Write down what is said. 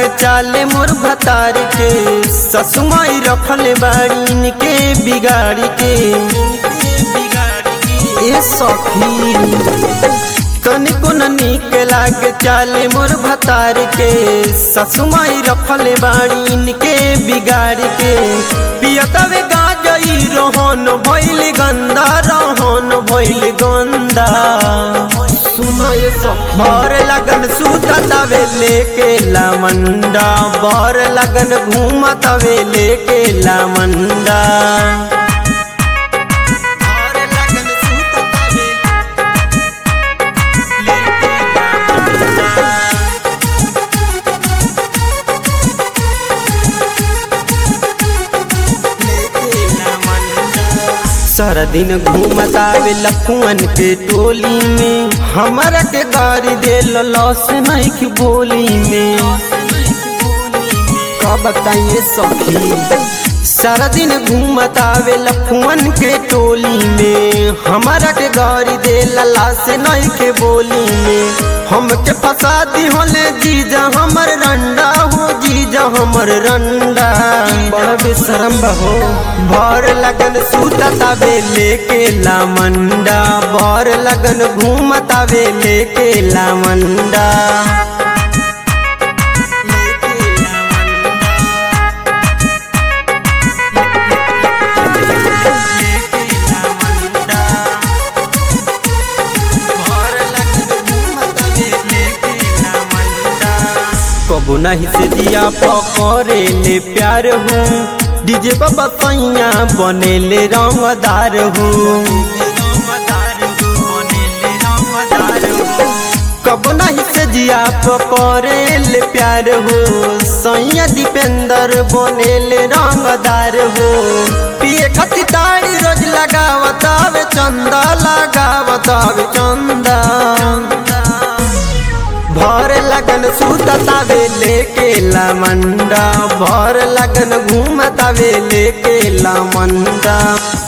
लागे चाले मोर भतार के ससुमाई रखले बाड़ीन के बिगाड़ी के ए सखी तनिको न नीक लागे चाले मोर भतार के ससुमाई रखले बाड़ीन के बिगाड़ के पियतवे गाजई रोहन भइल गंदा रोहन भइल गंदा सुनो ये सखी बर लगन सुततवे लेके लामंडा बर लगन घूमतवे लेके लामंडा बर लगन सुततवे सारा दिन घूमतावे लखुअन के टोली में हमारा के गाड़ी दे लॉस नहीं की बोली में का बताइए सखी सारा दिन घूमतावे लखुअन के टोली में हमारा के गाड़ी दे लला से नहीं के बोली में हम के फसा दी होले जीजा हमर रंडा हो जीजा हमर रंडा बड़ा बेशरम बहो भर लगन सुततावे लेके लामंडा भर लगन घूमतावे लेके लामंडा कबो नहीं से दिया पकड़े ले प्यार हूँ डीजे बाबा सैया बने ले रंगदार हूँ कबो नहीं से जिया पकड़े ले प्यार हो सैया दीपेंद्र बने ले रंगदार हो पिए खती ताड़ी रोज लगावत आवे चंदा लगावत आवे चंदा भर लगन सुततावे लेके लामंडा भर लगन घूमतावे लेके लामंडा